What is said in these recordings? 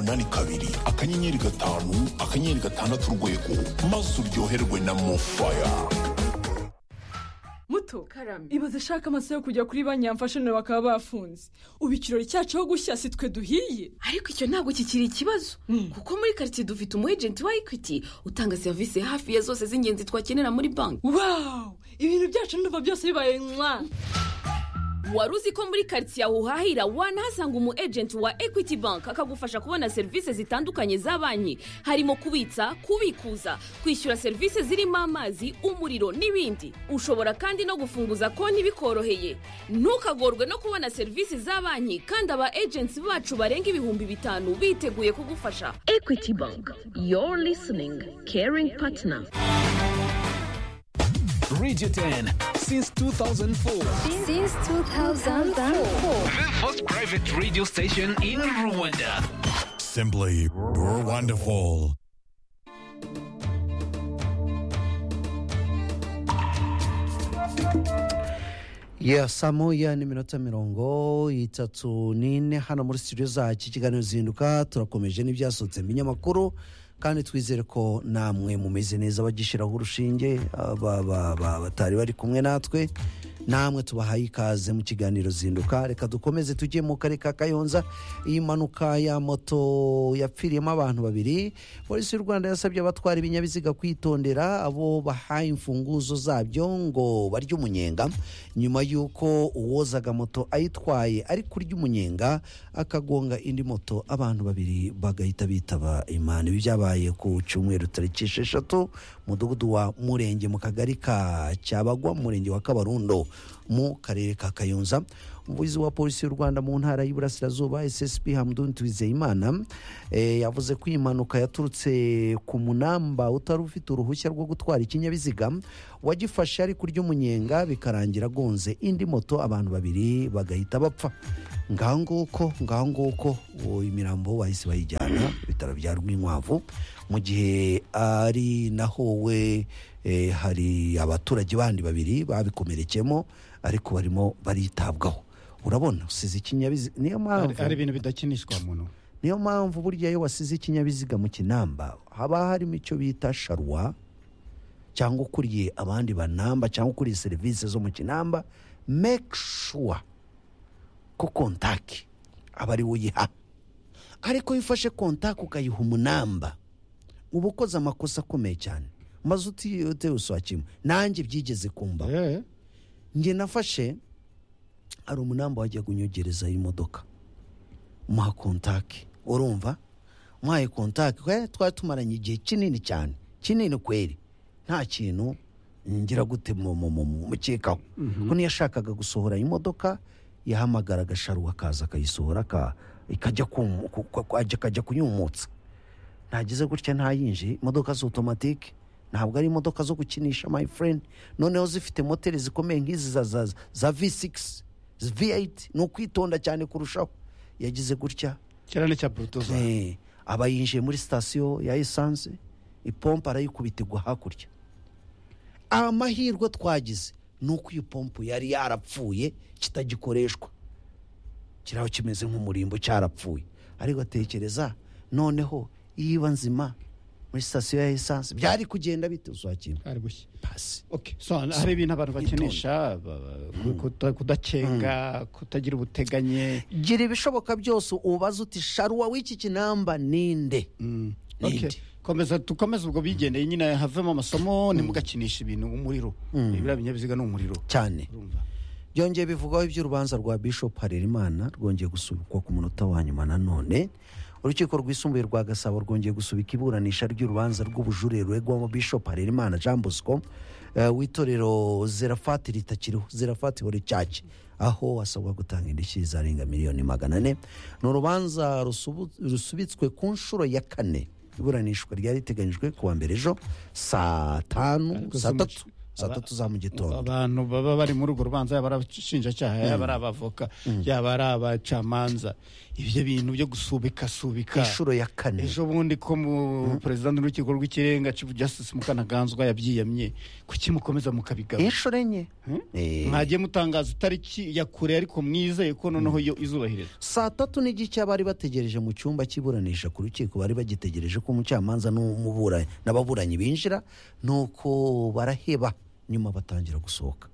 umunani kabiri akanyenyeri gatanu akanyenyeri gatandatu urwego maze uryoherwe na mofaya muto karame ibaze ashaka amaso yo kujya kuri banki yamfashe nawe bakaba bafunze ubu ikirori cyacu aho gushya si twe duhiye ariko icyo ntabwo kikiri ikibazo kuko muri karitsiye dufite umu ejenti wa ekwiti utanga serivisi hafi ya zose z'ingenzi twakenera muri banki wawu ibintu byacu n'uva byose bibaye mwa wari uzi ko muri karitsiye aho uhahira wanahasanga umu ejenti wa ekwiti banki akagufasha kubona serivisi zitandukanye za banki harimo kubitsa kubikuza kwishyura serivisi zirimo amazi umuriro n'ibindi ushobora kandi no gufunguza konti bikoroheye ntukagorwe no kubona serivisi za banki kandi aba ejenti bacu barenga ibihumbi bitanu biteguye kugufasha ekwiti banki yoru lisiningi keringi patina Radio 10 since 2004. Since 2004. The first private radio station in Rwanda. Simply wonderful. ya saa moya n'iminota mirongo itatu n'ine hano muri studio zacu ikiganiro zihinduka turakomeje n'ibyasutse mu binyamakuru kandi twizere ko namwe mumeze neza bagishyiraho urushinge aba- aba- aba- batari bari kumwe natwe namwe tubahaye ikaze mu kiganiro zihinduka reka dukomeze tujye mu karere ka kayonza iyi mpanuka ya moto yapfiriyemo abantu babiri polisi y'u rwanda yasabye abatwara ibinyabiziga kwitondera abo bahaye imfunguzo zabyo ngo barye umunyenga nyuma y'uko uwozaga moto ayitwaye ari kurya umunyenga akagonga indi moto abantu babiri bagahita bitaba imana ibi byabaye ku cyumweru tariki esheshatu mudugudu wa murenge mu kagari ka cyabagwa mu murenge wa kabarundo mu karere ka kayonza umuvugizi wa polisi y'u rwanda mu ntara y'iburasirazuba ssp hamdun twizeyimana eh, yavuze ko iyi mpanuka yaturutse ku munamba utari ufite uruhushya rwo gutwara ikinyabiziga wagifashe ari kurya umunyenga bikarangira agonze indi moto abantu babiri bagahita bapfa ngaho nguko ngaho nguko uwo imirambo bahise bayijyana ibitaro bya rwinkwavu mu gihe ari naho we eh, hari abaturage bandi babiri babikomerekemo ariko barimo baritabwaho urabona usize ikinyabiziga niyo mpamvu hari ibintu bidakinishwa muntu niyo mpamvu burya iyo wasize ikinyabiziga mu kinamba haba harimo icyo bita sharwa cyangwa ukuriye abandi banamba cyangwa ukuriye serivisi zo mu kinamba make sure ko kontaki aba ari we uyiha ariko iyo ufashe kontaki ukayiha umunamba uba ukoze amakosa akomeye cyane maze utiyotewe uswakima nanjye byigeze kumbaho Eh, njye nafashe hari umunamba wajya kunyogereza imodoka muha kontaki urumva muhaye kontaki kwe twari tumaranye igihe kinini cyane kinini kweri nta kintu ngira gute mu- mu- mu- mu- mukekaho ko niyo yashakaga gusohora imodoka yahamagara agasharuwa akaza akayisohora aka- ikajya kumu- ku- ku- ku- ajya- akajya kuyumutsa ntagize gutya ntayinjiye imodoka za otomatike ntabwo ari imodoka zo gukinisha my friend noneho zifite moteri zikomeye nk'izi za, za, za v6 v8 ni ukwitonda cyane kurushaho yagize gutya ikirane cya burutuza Eh, aba yinjiye muri sitasiyo ya esanse ipompo arayikubita igwa hakurya amahirwe twagize ni uko iyo pompo yari yarapfuye kitagikoreshwa kiriho kimeze nk'umurimbo cyarapfuye ariko atekereza noneho iyo iba nzima muri sitasiyo ya esanse byari kugenda bite uzakina ari gushya pasi Okay, so hari ibintu abantu bakinisha ba- ba- kuta- kudacenga kutagira ubuteganye gira ibishoboka byose ubaze uti sharuwa w'iki kinamba ninde Okay, ninde komeza dukomeze ubwo bigendeye nyine havemo amasomo ntimugakinishe ibintu umuriro ibiriya binyabiziga ni umuriro cyane urumva byongeye bivugwaho iby'urubanza rwa bishop harerimana rwongeye gusubikwa ku munota wa nyuma nanone urukiko rwisumbuye rwa gasabo rwongeye gusubika iburanisha ry'urubanza rw'ubujurire ruregwamo bishop harerimana jean bosco eh, w'itorero zerafati ritakiriho zerafati hore cyaki aho asabwa gutanga indishyi zarenga miliyoni magana ane ni urubanza rusubu- rusubitswe ku nshuro ya kane iburanishwa ryari riteganyijwe kuwa mbere ejo saa tanu saa tatu saa tatu za mu gitondo abantu baba bari muri urwo rubanza yaba ari abashinjacyaha yaba ari abavoka yaba ari abacamanza ibyo bintu byo gusubikasubika inshuro ya kane ejo bundi ko mu perezida n'urukiko rw'ikirenga chief justice mukanaganzwa yabyiyamye kuki mukomeza mukabigaba inshuro enye Eh, mwagiye mutangaza itariki ya kure ariko mwizeye ko noneho yo izubahiriza saa tatu n'igice bari bategereje mu cyumba cy'iburanisha ku rukiko bari bagitegereje ko umucamanza n'umuburanyi n'ababuranyi binjira nuko baraheba nyuma batangira gusohoka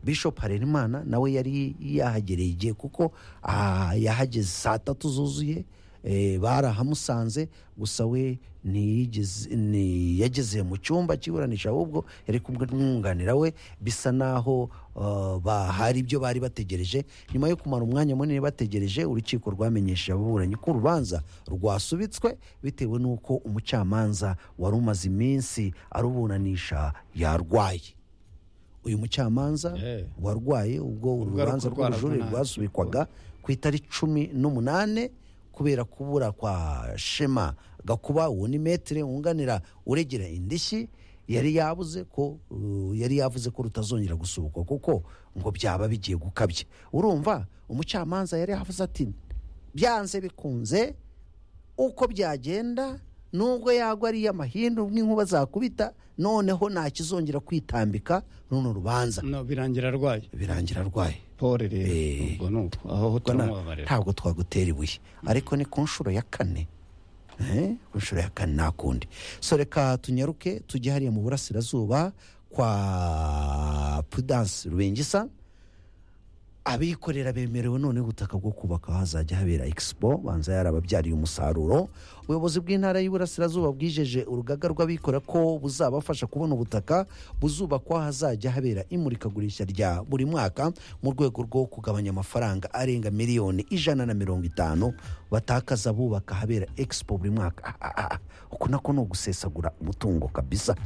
bishop harerimana nawe yari yahagereye igihe kuko ah, yahageze saa tatu zuzuye eh, barahamusanze gusa we ntiyigeze- ntiyageze mu cyumba cy'iburanisha ahubwo yari kumwe n'umwunganira we bisa naho ah, ba- hari ibyo bari bategereje nyuma yo kumara umwanya munini bategereje urukiko rwamenyesheje ababuranyi ko urubanza rwasubitswe bitewe n'uko umucamanza wari umaze iminsi aruburanisha yarwaye uyu mucamanza Yeah. warwaye ubwo Ubwo urubanza ariko rwara rw'ubujurire vunanye. rwasubikwaga ku itari cumi n'umunane kubera kubura kwa shema gakuba uwo ni metere wunganira uregera indishyi yari yabuze ko uh, yari yavuze ko rutazongera gusubukwa kuko ngo byaba bigiye gukabya urumva umucamanza yari yavuze ati byanze bikunze uko byagenda nubwo yagwa ari iy'amahindu nk'inkuba zakubita noneho ntakizongera kwitambika runo rubanza no birangira arwaye birangira arwaye pole rero Eh. ubwo ni uko aho Ubwo na- turamubabarira ntabwo twagutera ibuye ariko ni ku nshuro ya kane Eh, ku nshuro ya kane nta kundi so reka tunyaruke tujye hariya mu burasirazuba kwa prudence rubengisa abikorera bemerewe none ubutaka bwo kubaka hazajya habera expo banza yarababyariye umusaruro ubuyobozi bw'intara y'iburasirazuba bwijeje urugaga rw'abikorera ko buzabafasha kubona ubutaka buzubakwa hazajya habera imurikagurisha rya buri mwaka mu rwego rwo kugabanya amafaranga arenga miliyoni ijana na mirongo itanu batakaza bubaka ahabera expo buri mwaka Ah, ah, ah. uku nako ni ugusesagura umutungo kabisa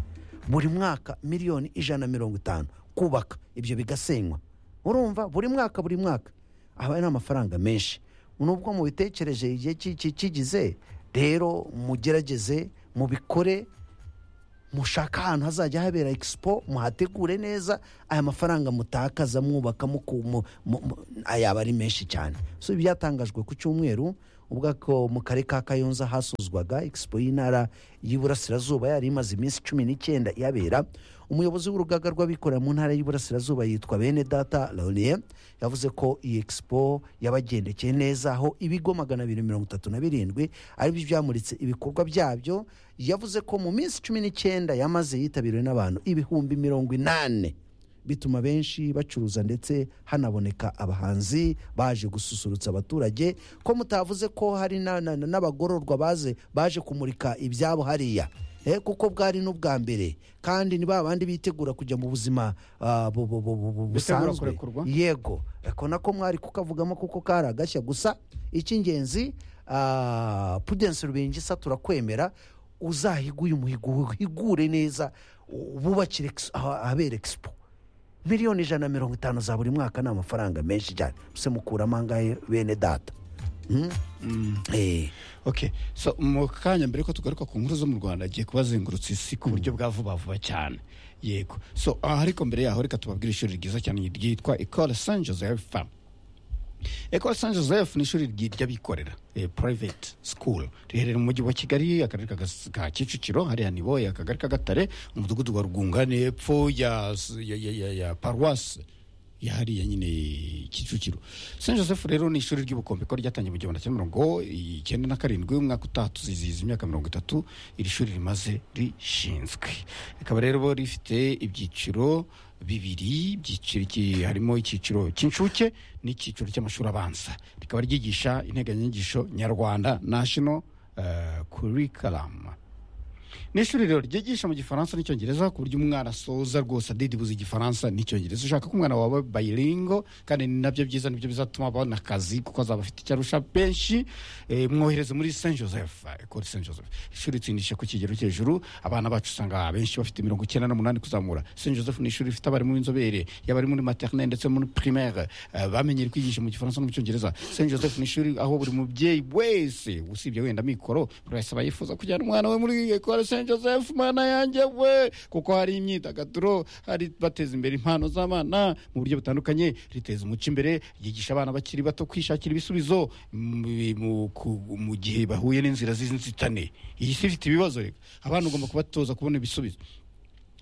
buri mwaka miliyoni ijana na mirongo itanu kubaka ibyo bigasenywa urumva buri mwaka buri mwaka aba ari amafaranga menshi nubwo mubitekereje igihe ki- ki- kigize rero mugerageze mubikore mushaka ahantu hazajya habera expo muhategure neza aya mafaranga mutakaza mwubaka muku- mu- mu- mu- ayaba ari menshi cyane so ibi byatangajwe ku cyumweru ubwo ako mu karere ka kayonza hasuzwaga expo y'intara y'iburasirazuba yari imaze iminsi cumi n'icyenda yabera umuyobozi w'urugaga rw'abikorera mu ntara y'iburasirazuba yitwa bene data laurier yavuze ko iyi expo yabagendekeye neza aho ibigo magana abiri mirongo itatu na birindwi aribyo byamuritse ibikorwa byabyo yavuze ko mu minsi cumi n'icyenda yamaze yitabiriwe n'abantu ibihumbi mirongo inane bituma benshi bacuruza ndetse hanaboneka abahanzi baje gususurutsa abaturage ko mutavuze ko hari na- na- na- n'abagororwa baze baje kumurika ibyabo hariya Eh, kuko bwari n'ubwa mbere kandi ni ba bandi bitegura kujya mu buzima ah, bu- bu- bu- bu- bu- Bitegura busanzwe kurekurwa? yego ako nako mwari kukavugamo kuko kari agashya gusa icy'ingenzi ah, prudence rubengisa turakwemera uzahiguye umuhigo uhigure neza wubakire ex- aha- ahabera expo miliyoni ijana na mirongo itanu za buri mwaka ni amafaranga menshi cyane se mukuramo angahe bene data Hmm? Eh, okay so mu kanya mbere ko tugaruka ku nkuru zo mu rwanda agiye kubazengurutsa isi ku buryo bwa vuba vuba cyane yego so aha ariko mbere yaho reka tubabwire ishuri ryiza cyane ryitwa ecole saint joseph femme ecole saint joseph ni ishuri ry'abikorera eh, private school riherereye mu mujyi wa kigali akarere ka Gas- ka kicukiro hariya ni boye akagari k'agatare umudugudu wa rwungane epfo ya, ya, ya, ya, ya paruwasi ya hariya nyine kicukiro saint joseph rero ni ishuri ry'ubukombe ko ryatangiye mu gihumbi kimwe mirongo icyenda na karindwi umwaka utaha tuzizihiza imyaka mirongo itatu iri shuri rimaze rishinzwe rikaba rero rifite ibyiciro bibiri ibyiciro iki- harimo icyiciro cy'incuke n'icyiciro cy'amashuri abanza rikaba ryigisha integanyanyigisho nyarwanda national eh, curriculum ni ishuri rero ryigisha mu gifaransa n'icyongereza ku buryo umwana asoza rwose adidibuza igifaransa n'icyongereza ushaka ko umwana wawe bayiringo kandi ni nabyo byiza nibyo bizatuma abona akazi kuko azaba afite icyo arusha benshi eh, mwohereze muri saint joseph ekore saint joseph ishuri itsindisha ku kigero cy'hejuru abana bacu usanga benshi bafite mirongo icyenda n'umunani kuzamura saint joseph ni ishuri rifite abarimu b'inzobere yaba ari muri maternelle ndetse muri primaire eh, bamenyere kwigisha mu gifaransa no mu cyongereza saint joseph ni ishuri aho buri mubyeyi wese usibye wenda mikoro urasaba yifuza kujyana umwana we muri ekore tabara saint joseph mana yanjye we kuko hari imyidagaduro hari bateza imbere impano z'abana mu buryo butandukanye riteza umuco imbere ryigisha abana bakiri bato kwishakira ibisubizo mu- mu- ku- mu gihe bahuye n'inzira z'inzitane iyi si ifite ibibazo reka abana ugomba kubatoza kubona ibisubizo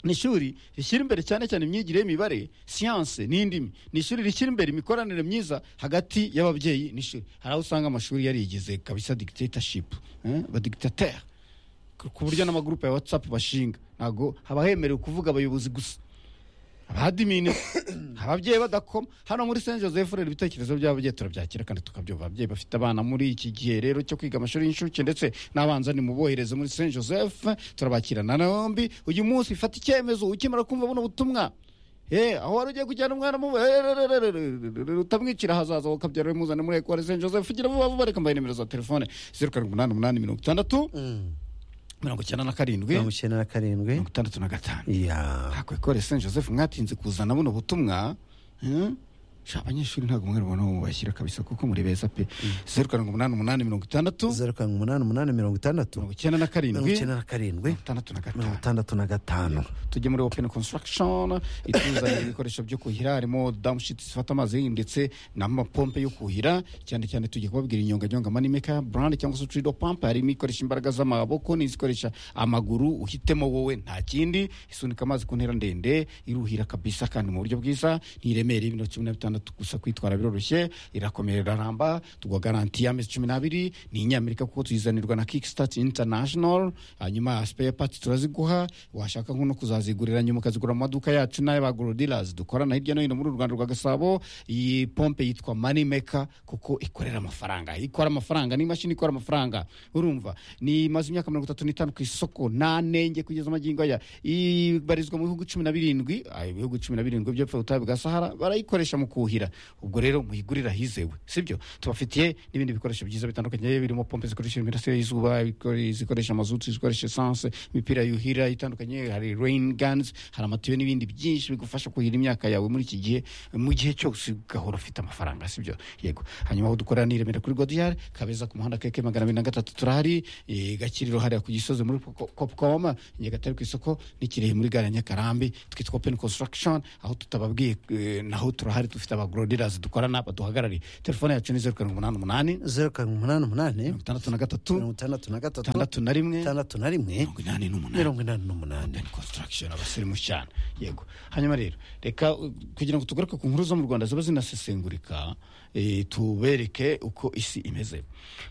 ni ishuri rishyira imbere cyane cyane imyigire y'imibare siyanse n'indimi ni ishuri rishyira imbere imikoranire myiza hagati y'ababyeyi n'ishuri hari aho usanga amashuri yarigize kabisa dictatorship eh, ba dictateur ku ku buryo n'amagurupe ya whatsapp bashinga ntabwo haba hemerewe kuvuga abayobozi gusa abadimine ababyeyi badakoma hano muri saint joseph rero ibitekerezo by'ababyeyi turabyakira kandi tukabyumva ababyeyi bafite abana muri iki gihe rero cyo kwiga amashuri y'incuke ndetse n'abanza nimubohereze muri saint joseph turabakirana nombi uyu munsi fata icyemezo ukimara kumva buno butumwa Eh, aho wari ugiye kujyana umwana mu utamwicira hazaza ukabyara muzane muri ekwari saint joseph ugira vuba vuba reka mbaye nimero za telefone zeru karindwi umunani umunani mirongo itandatu mirongo icyenda na karindwi mirongo icyenda na karindwi mirongo itandatu na gatanu ya ntabwo ikore saint joseph mwatinze kuzana buno butumwa hmm? Sha, abanyeshuri ntabwo mwari mubona mubashyira kabisa kuko muri beza pe zeru karindwi umunani umunani mirongo itandatu zeru karindwi umunani umunani mirongo itandatu mirongo icyenda na mirongo karindwi icyenda na karindwi mirongo itandatu na mirongo gatanu itandatu na gatanu tujye muri open construction ituzanira ibikoresho byo kuhira harimo damushiti zifata amazi ndetse n'amapompe yo kuhira cyane cyane tujya kubabwira inyonganyonga manimeka brand cyangwa se trido pump harimo ikoresha imbaraga z'amaboko n'izikoresha amaguru uhitemo wowe nta kindi isunika amazi ku ntera ndende iruhira kabisa kandi mu buryo bwiza ntiremere ibiro cumi na bitandatu gusa kwitwara biroroshye irakomera iraramba tugwa garanti y'amezi cumi n'abiri ni inyamerika kuko tuyizanirwa na kickstart international hanyuma spare parts turaziguha washaka nko no kuzazigurira nyuma ukazigura mu maduka yacu n'ay'abagorodilers dukorana hirya no hino muri uru Rwanda rwa Gasabo iyi pompe yitwa money maker kuko ikorera amafaranga ikora amafaranga ni imashini ikora amafaranga urumva ni imaze imyaka mirongo itatu n'itanu ku isoko nta nenge kugeza magingo aya ibarizwa mu bihugu cumi na birindwi ah, ibihugu cumi na birindwi by'epfo ubutayu bwa sahara barayikoresha mu kuhira ubwo rero muyigurira hizewe sibyo tubafitiye n'ibindi bikoresho byiza bitandukanye birimo pompe zikoresha imirasire y'izuba ikore- zikoresha amazutu zikoresha esanse imipira yuhira itandukanye hari rain guns hari amatiyo n'ibindi byinshi bigufasha kuhira imyaka yawe muri iki gihe mu gihe cyose ugahora ufite amafaranga sibyo yego hanyuma aho dukorera ni i Remera kuri godiyari kabeza ku muhanda keke magana abiri na gatatu turahari eh, gakiriro hariya ku gisozi muri Poko- kopcom nyagatare ku isoko n'ikirehe muri gare ya nyakarambi twitwa open construction aho tutababwiye eh, naho turahari dufite abagorodirazi dukorana baduhagarariye telefone yacu ni zeru karindwi umunani umunani zeru karindwi umunani umunani mirongo itandatu na gatatu mirongo itandatu na gatatu itandatu na rimwe itandatu na rimwe mirongo inani n'umunani mirongo inani n'umunani Open construction abasirimu cyane yego hanyuma rero reka uh, kugira ngo tugaruke ku nkuru zo mu rwanda ziba zinasesengurika eh, tubereke uko isi imeze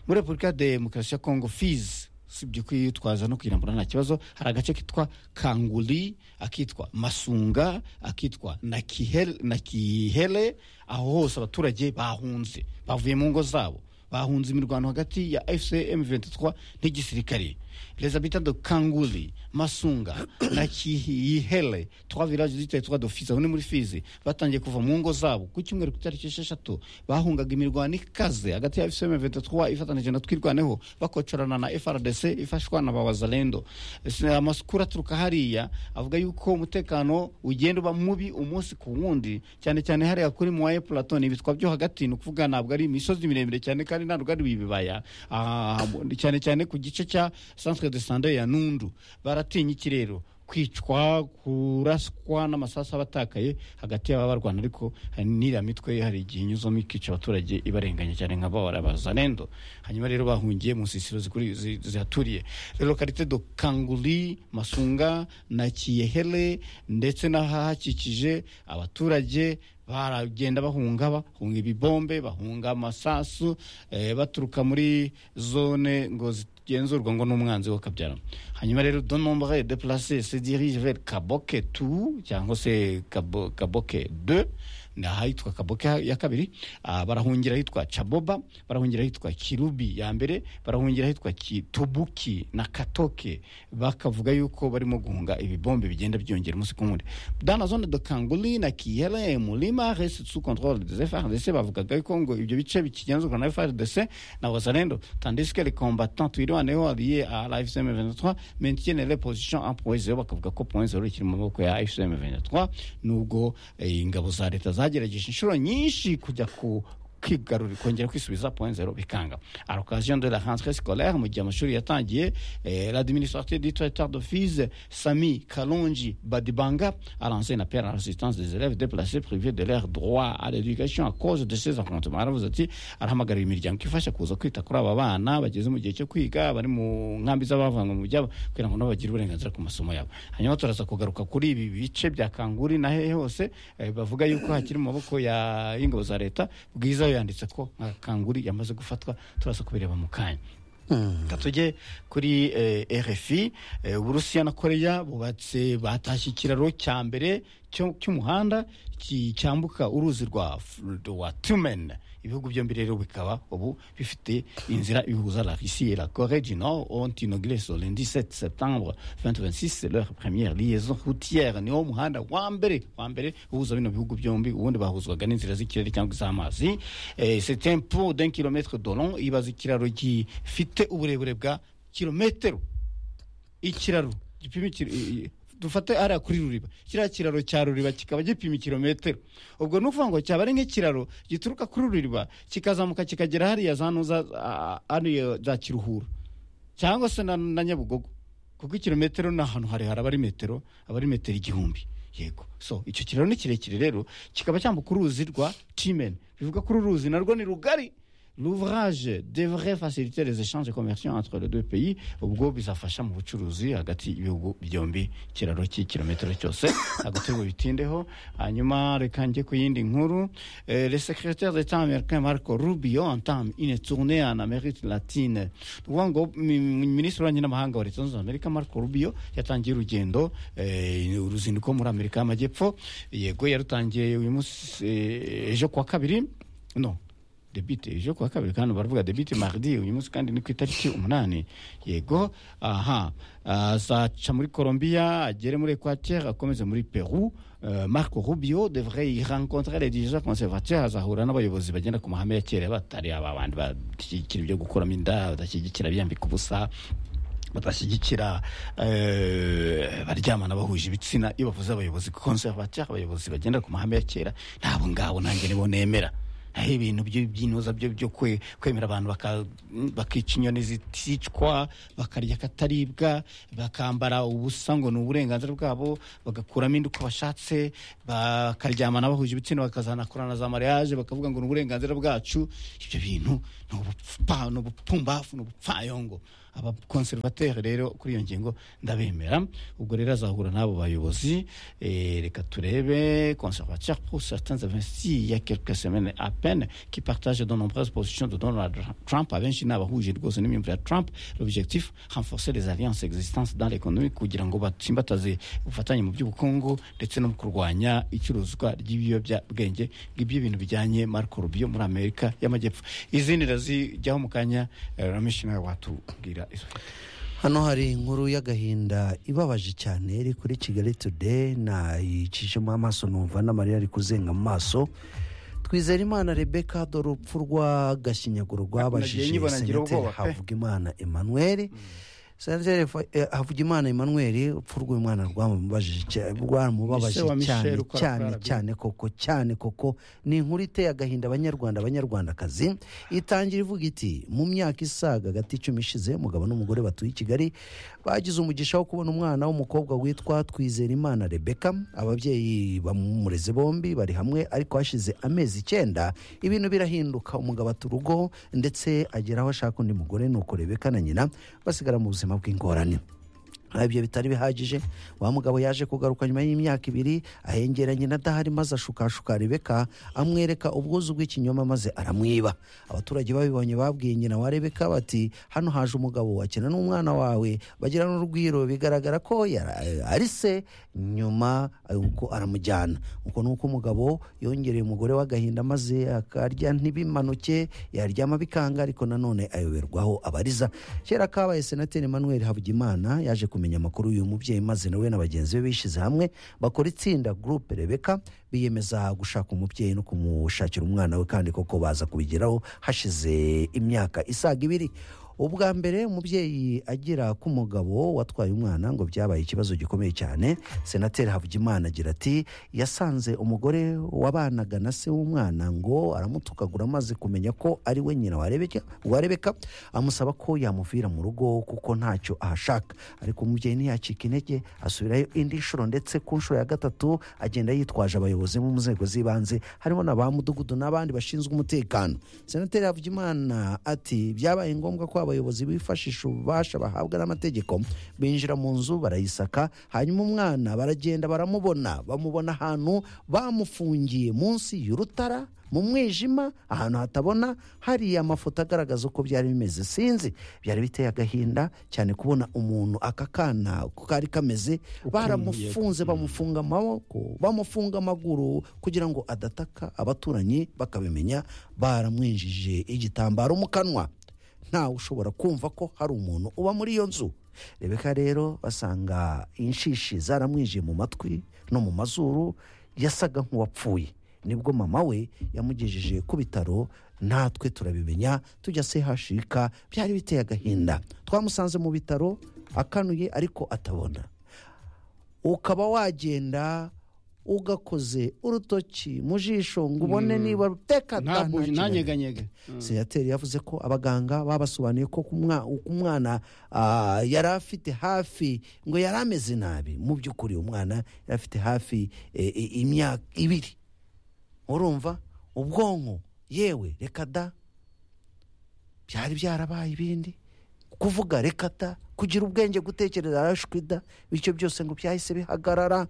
muri repubulika ya demokarasi ya kongo fizi usibye kwitwaza no kwirambura nta kibazo hari agace kitwa kanguri akitwa masunga akitwa nakihele, nakihele aho hose abaturage bahunze bavuye mu ngo zabo bahunze imirwano hagati ya fcm 23 n'igisirikare les habitants de kanguli masunga na kihihele trois villages du territoire d'office aho ni muri fizi batangiye kuva mu ngo zabo ku cyumweru ku itariki esheshatu bahungaga imirwano ikaze hagati ya fcm 23 ifatanije na twirwaneho bakocorana na frdc ifashwa na bawazalendo amakuru aturuka hariya avuga yuko umutekano ugenda uba mubi umunsi ku wundi cyane cyane hariya kuri muwaye platone ibitwa byo hagati ni ukuvuga ntabwo ari imisozi miremire cyane kandi ntabwo ari ibibaya Ah, cyane cyane ku gice cya centre de sande ya nundu baratinya ikirero kwicwa kuraswa n'amasasu abatakaye hagati y'ababarwana ariko hari n'iriya mitwe hari igihe inyuzamo ikica abaturage ibarenganya cyane nka bahora bazanendo hanyuma rero bahungiye mu nsisiro zikuri- zi- zihaturiye rero karite do kanguri masunga na kiyehele ndetse n'ahahakikije abaturage baragenda bahunga bahunga ibibombe bahunga amasasu eh, baturuka muri zone ngo zigenzurwa ngo n'umwanzi we akabyaramo hanyuma rero de nombre de place se dirige vers kaboke tu cyangwa se Kabo- kaboke de ni ahitwa kaboke ya kabiri ah, barahungira ahitwa caboba barahungira ahitwa kirubi ya mbere barahungira ahitwa kitubuki na katoke bakavuga yuko barimo guhunga ibibombe bigenda byongera umunsi ku wundi dans la zone de kanguli na kiyere mulima reste sous contrôle des frdc bavugaga yuko ngo ibyo bice bikigenzurwa na frdc na wazalendo tandis que les combattants twirwaneho alliés à la fcm 23 maintiennent les positions en point zero bakavuga ko point zero ikiri mu maboko ya fcm 23 nubwo eh, ingabo za leta zagerageje inshuro nyinshi kujya ku kwigarurira kongera kwisubiza point zero bikanga a l'occasion de la rentrée scolaire mu gihe amashuri yatangiye eh, l'administrateur du territoire d'office sami kalonji badibanga a lancé un appel à la résistance des élèves déplacés privés de leur droit à l'éducation à cause de ces affrontements aravuze ati arahamagarira imiryango ifasha kuza kwita kuri aba bana bageze mu gihe cyo kwiga bari mu nkambi z'abavanwe mu byabo kugira ngo nabo bagire uburenganzira ku masomo yabo hanyuma turaza kugaruka kuri ibi bice bya kanguri na hehe hose eh, bavuga yuko hakiri mu maboko ya y'ingabo za leta bwiza yanditse ko nka kanguri yamaze gufatwa turaza kubireba mu kanya reka tujye kuri eh, rfi eh, uburusiya na koreya bubatse batashye ikiraro cya mbere cyo- cy'umuhanda ki- cyambuka uruzi rwa F- rwa tumen ibihugu byombi rero bikaba ubu bifite inzira ihuza la russie et la corée du nord ont inauguré sur le 17 septembre 2026 c'est leur première liaison routière niwo muhanda wa mbere wa mbere uhuza bino bihugu byombi ubundi bahuzwaga n'inzira z'ikirere cyangwa iz'amazi Eh, c'est un pont d'un kilomètre de long ibaza ikiraro gifite uburebure bwa kilometero ikiraro gipima ikiro- i- i- dufate ariya kuri ruriba kiriya kiraro cya ruriba kikaba gipima ikirometero ubwo ni ukuvuga ngo cyaba ari nk'ikiraro gituruka kuri ruriba kikazamuka kikagera hariya za ntuza a- hariya za kiruhura cyangwa se na, na nyabugogo kuko ikirometero ni ahantu harehare aba ari metero aba ari metero igihumbi yego so icyo kiraro ni kirekire rero kikaba cyambuka uruzi rwa timen bivuga ko uru ruzi narwo ni rugari l'ouvrage devrait faciliter les échanges commerciaux entre les deux pays ubwo bizafasha mu bucuruzi hagati y'ibihugu byombi ikiraro cy'ikirometero cyose hagati ngo bitindeho hanyuma reka njye ku yindi nkuru Eh, le secrétaire d'état américain marco rubio entame une tournée en amérique latine ni ukuvuga ngo mi- mi- minisitiri w'ububanyi n'amahanga wa leta zunze ubumwe za amerika marco rubio yatangiye urugendo eh, uruzinduko muri amerika y'amajyepfo yego yarutangiye uyu munsi eh, ejo kuwa kabiri no debite ejo kuwa kabiri kandi baravuga debite mardi uyu munsi kandi ni ku itariki umunani yego aha azaca muri colombia agere muri equateur akomeze muri peru Uh, marco rubio devrait y rencontrer les dirigeants conservateurs azahura n'abayobozi bagenda ku mahame ya kera batari aba bandi bashyigikira ibyo gukuramo inda badashyigikira biyambika ubusa badashyigikira eh, baryamana bahuje ibitsina iyo bavuze abayobozi conservateur abayobozi bagenda ku mahame ya kera ntabwo ngabo nanjye nibo nemera aho ibintu byo- by'inoza byo byo kwe- kwemera abantu baka- bakica inyoni ziticwa bakarya akataribwa bakambara ubusa ngo ni uburenganzira bwabo bagakuramo inda uko bashatse bakaryamana bahuje ibitsina bakazanakorana za mariage bakavuga ngo ni uburenganzira bwacu ibyo bintu ni ubupfa ni ubupfumbafu ni ubupfayongo abakonservateri rero kuri iyo ngingo ndabemera ubwo rero azahura n'abo bayobozi Eh, reka turebe conservateur pour certains investis il y a quelques semaines à peine qui partagent de nombreuses positions de Donald Trump abenshi ni abahuje rwose n'imyumvire ya Trump l'objectif renforcer les alliances existantes dans l'économie kugira ngo batsimbataze ubufatanye mu by'ubukungu ndetse no mu kurwanya icuruzwa ry'ibiyobyabwenge ngibyo ibintu bijyanye Marco Rubio muri Amerika y'Amajyepfo izindi razijyaho mu kanya eh, Ramesh nawe watubwira izo hano hari inkuru y'agahinda ibabaje cyane iri kuri kigali today nayicishemo amaso numva n'amarira ari kuzenga mu maso twizera imana rebeka dore urupfu rw'agashinyaguro Nagiye rwabajije nyibona ngira senateri ubwoba pe. havugimana emmanuel senateri Fa- eh, havugimana emmanuel urupfu rw'umwana rwamubajije cya- rwaramubabaje Mise wa Michel cyane ukora cyane kwa RBA. cyane koko cyane koko ni inkuru iteye agahinda abanyarwanda abanyarwandakazi itangira ivuga iti mu myaka isaga hagati icumi ishize umugabo n'umugore batuye i kigali bagize umugisha wo kubona umwana w'umukobwa witwa twizerimana rebeka ababyeyi bamureze bombi bari hamwe ariko hashize amezi icyenda ibintu birahinduka umugabo ata urugo ndetse agera aho ashaka undi mugore nuko rebeka na nyina basigara mu buzima bw'ingorane Aha ibyo bitari bihagije wa mugabo yaje kugaruka nyuma y'imyaka ibiri ahengeranye na adahari maze ashukashuka rebeka amwereka ubwuzu bw'ikinyoma maze aramwiba abaturage babibonye babwiye nyina wa rebeka bati hano haje umugabo wakina n'umwana wawe bagira n'urugwiro bigaragara ko yara- ari se nyuma uko aramujyana uko ni uko umugabo yongereye umugore w'agahinda maze akarya ntibimanuke yaryama bikanga ariko nanone ayoberwaho abariza kera kabaye senateri emmanuel havugimana yaje kumenya amakuru y'uyu mubyeyi maze nawe na bagenzi be bishyize hamwe bakora itsinda gurupe rebeka biyemeza gushaka umubyeyi no kumushakira umwana we kandi koko baza kubigeraho hashize imyaka isaga ibiri ubwa mbere umubyeyi agira k'umugabo watwaye umwana ngo byabaye ikibazo gikomeye cyane senateri havugimana agira ati yasanze umugore wabanaga na se w'umwana ngo aramutukagura amaze kumenya ko ari we nyina warebeka- warebeka amusaba ko yamuvira mu rugo kuko ntacyo ahashaka ariko umubyeyi ntiyacika intege asubirayo indi nshuro ndetse ku nshuro ya gatatu agenda yitwaje abayobozi bo mu nzego z'ibanze harimo na ba mudugudu n'abandi bashinzwe umutekano senateri havugimana ati byabaye ngombwa ko abayobozi bifashisha ububasha bahabwa n'amategeko binjira mu nzu barayisaka hanyuma umwana baragenda baramubona bamubona ahantu bamufungiye munsi y'urutara mu mwijima ahantu hatabona hari amafoto agaragaza uko byari bimeze sinzi byari biteye agahinda cyane kubona umuntu aka kana uko kari kameze baramufunze bamufunga amaboko bamufunga amaguru kugira ngo adataka abaturanyi bakabimenya baramwinjije igitambaro mu kanwa ntawe ushobora kumva ko hari umuntu uba muri iyo nzu rebeka rero basanga inshishi zaramwinjiye mu matwi no mu mazuru yasaga nk'uwapfuye nibwo mama we yamugejeje ku bitaro natwe turabimenya tujya sehashika byari biteye agahinda twamusanze mu bitaro akanuye ariko atabona ukaba wagenda ugakoze urutoki mu jisho ngo ubone niba teka da, ntabwo nta kibazo. ntanyeganyege senateri yavuze ko abaganga babasobanuye ko ku mwa- uko umwana ah, yari afite hafi ngo yari ameze nabi mu by'ukuri umwana yari afite hafi eh, i- imyaka ibiri urumva ubwonko yewe reka da byari byarabaye ibindi kuvuga reka da kugira ubwenge gutekereza arashwi da bityo byose ngo byahise bihagarara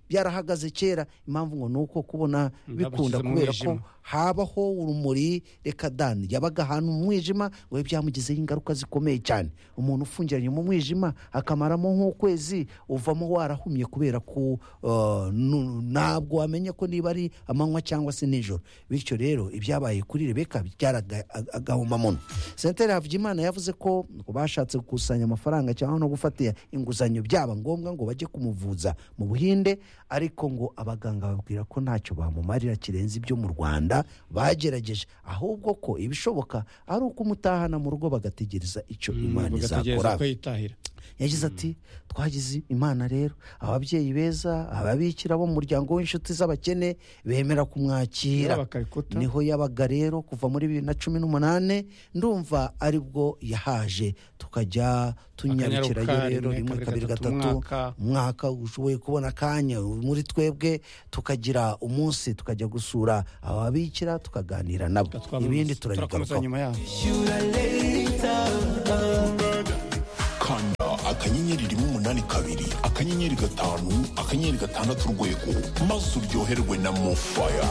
byarahagaze kera impamvu ngo ni uko kubona bikunda Byabashyize mu kubera ko mwijima. habaho urumuri reka dani yabaga ahantu mu mwijima we byamugizeho ingaruka zikomeye cyane umuntu ufungiranye mu mwijima akamaramo nk'ukwezi uvamo warahumye kubera ko eh, nu- ntabwo wamenya ko niba ari amanywa cyangwa se nijoro bityo rero ibyabaye kuri rebeka byaraga ag- agahomamunwa senateri havugimana yavuze ko bashatse gukusanya amafaranga cyangwa no gufata inguzanyo byaba ngombwa ngo bajye kumuvuza mu buhinde ariko ngo abaganga babwira ko ntacyo bamumarira kirenze ibyo mu rwanda bagerageje ahubwo ko ibishoboka ari uko umutahana mu rugo bagategereza icyo imana izakora bagategereza ko yitahira yagize ati twagize imana rero ababyeyi beza ababikira bo mu muryango w'inshuti z'abakene bemera kumwakira Rero bakabikuta. niho yabaga rero kuva muri bibiri na cumi n'umunani ndumva aribwo yahaje tukajya tunyarukirayo Akanyaruka rero rimwe, rimwe kabiri gatatu umwaka. umwaka ushoboye kubona akanya muri twebwe tukagira umunsi tukajya gusura ababikira tukaganira nabo ibindi turakomeza turabigarukaho nyuma yaho kanda akanyenyeri rimwe umunani kabiri akanyenyeri gatanu akanyenyeri gatandatu urwego maze uryoherwe na mofaya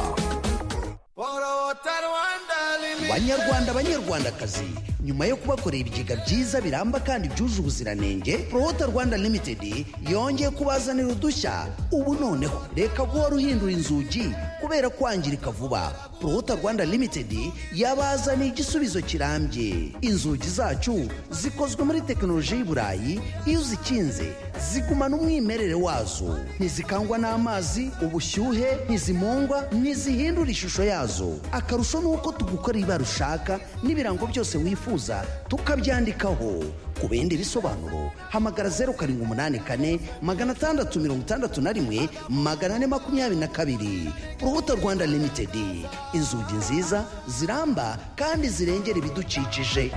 banyarwanda banyarwandakazi nyuma yo kubakorera ibigega byiza biramba kandi byuje ubuziranenge prohota rwanda limited yongeye kubazanira udushya ubu noneho reka guhora uhindura inzugi kubera kwangirika vuba prohota rwanda limited yabazaniye igisubizo kirambye inzugi zacu zikozwe muri tekinoloji y'i burayi iyo uzikinze zigumana umwimerere wazo ntizikangwa n'amazi ubushyuhe ntizimungwa ntizihindura ishusho yazo akarusho ni uko tugukorera ibara ushaka n'ibirango byose wifuza tukabyandikaho ku bindi bisobanuro hamagara zeru karindwi umunani kane magana atandatu mirongo itandatu na rimwe magana ane makumyabiri na kabiri urubuto rwanda limitedi inzugi nziza ziramba kandi zirengera ibidukikije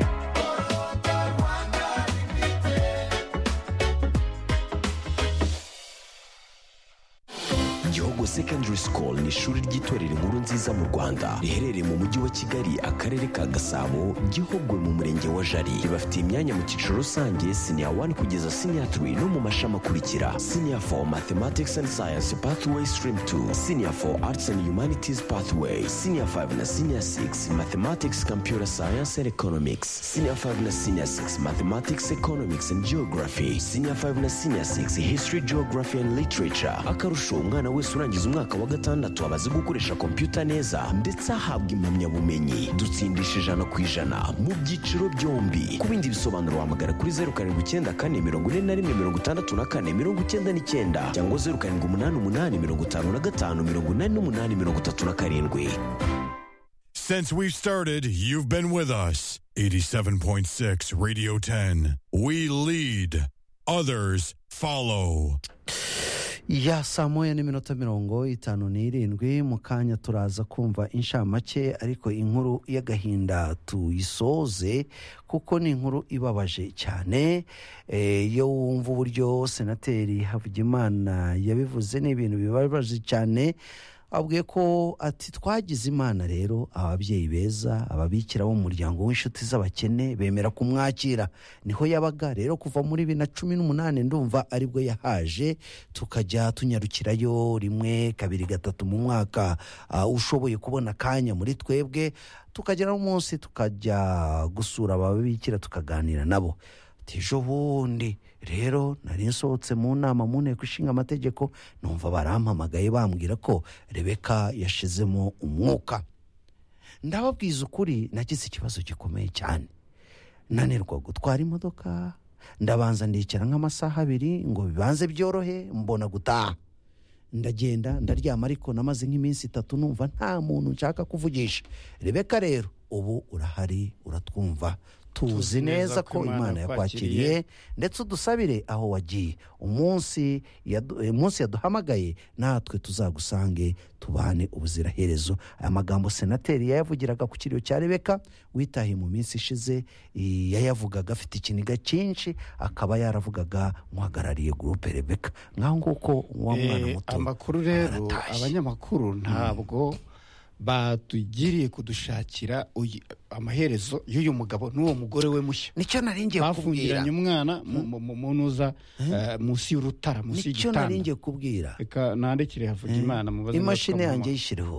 Gihogo Secondary School ni ishuri ry'itorero inkuru nziza mu Rwanda riherereye mu mujyi wa Kigali akarere ka Gasabo Gihogwe mu murenge wa Jari ribafite imyanya mu cyiciro rusange senior 1 kugeza senior 3 no mu mashami akurikira senior 4 Mathematics and Science Pathway Stream 2 senior 4 Arts and Humanities Pathway senior 5 na senior 6 Mathematics Computer Science and Economics senior 5 na senior 6 Mathematics Economics and Geography senior 5 na senior 6 History Geography and Literature akarusho umwana wese urangiza umwaka wa gatandatu aba azi gukoresha kompiyuta neza ndetse ahabwa impamyabumenyi dutsindisha ijana ku ijana mu byiciro byombi ku bindi bisobanuro wahamagara kuri zeru karindwi icyenda kane mirongo ine na rimwe mirongo itandatu na kane mirongo icyenda n'icyenda cyangwa zeru karindwi umunani umunani mirongo itanu na gatanu mirongo inani n'umunani mirongo itatu na karindwi Since we've started, you've been with us. 87.6 Radio 10. We lead, others follow. ya saa moya n'iminota mirongo itanu n'irindwi mu kanya turaza kumva inshamake ariko inkuru y'agahinda tuyisoze kuko ni inkuru ibabaje cyane Eh, iyo wumva uburyo senateri havugimana yabivuze ni ibintu bibabaje cyane abwiye ko ati twagize imana rero ababyeyi beza ababikira bo mu muryango w'inshuti z'abakene bemera kumwakira niho yabaga rero kuva muri bibiri na cumi n'umunani ndumva aribwo yahaje tukajya tunyarukirayo rimwe kabiri gatatu mu mwaka ah, ushoboye kubona akanya muri twebwe tukagera umunsi tukajya gusura ababikira tukaganira nabo Ati, ejo bundi rero nari nsohotse mu nama mu nteko ishinga amategeko numva barampamagaye bambwira ko rebeka yashizemo umwuka ndababwiza ukuri nagize ikibazo gikomeye cyane nanirwa gutwara imodoka ndabanza ndicara nk'amasaha abiri ngo bibanze byorohe mbona gutaha ndagenda ndaryama ariko namaze nk'iminsi itatu numva nta muntu nshaka kuvugisha rebeka rero ubu urahari uratwumva tuzi neza ko imana yakwakiriye ndetse udusabire aho wagiye umunsi yadu- eh, umunsi yaduhamagaye natwe tuzagusange tubane ubuziraherezo aya magambo senateri yayavugiraga ku kiriyo cya rebeka witahiye mu minsi ishize eh, yayavugaga afite ikiniga cyinshi akaba yaravugaga nk'uhagarariye gurupe rebeka nk'aho nguko wa mwana Eh, muto amakuru rero aratashye. abanyamakuru ntabwo batugiriye kudushakira uyu- amaherezo y'uyu mugabo n'uwo mugore we mushya nicyo nari ngiye kubwira bafungiranye umwana mu- mu- mu- mu ntuza eh, munsi y'urutara munsi nicyo y'igitanda nari ngiye kubwira reka nandikire havugimana mubaze niba imashini twamuha- yanjye yishyireho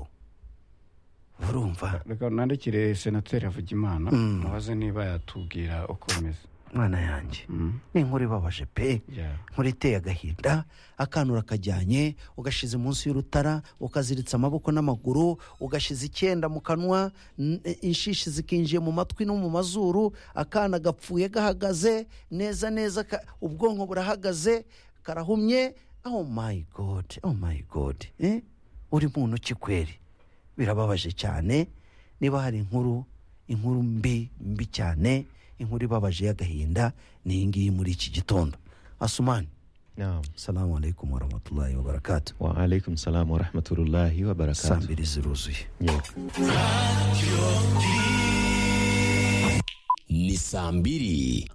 urumva reka nandikire senateri havugimana mubaze niba yatubwira uko bimeze mwana yanjye ni inkuru ibabaje pe Yeah. inkuru iteye agahinda akantu urakajyanye ugashyize munsi y'urutara ukaziritsa amaboko n'amaguru ugashyize icyenda mu kanwa n- inshishi zikinjiye mu matwi no mu mazuru akana gapfuye gahagaze neza neza ka- ubwonko burahagaze karahumye oh my god oh my god eh? uri muntu ki kweri birababaje cyane niba hari inkuru inkuru mbi mbi cyane inkuru ibabaje y'agahinda ni iyi ngiyi muri iki gitondo asumani naam salamu alaikum warahmatullahi wabarakatu wa alaikum salamu warahmatullahi saa wabarakatuh mbiri ziruzuye ni saa mbiri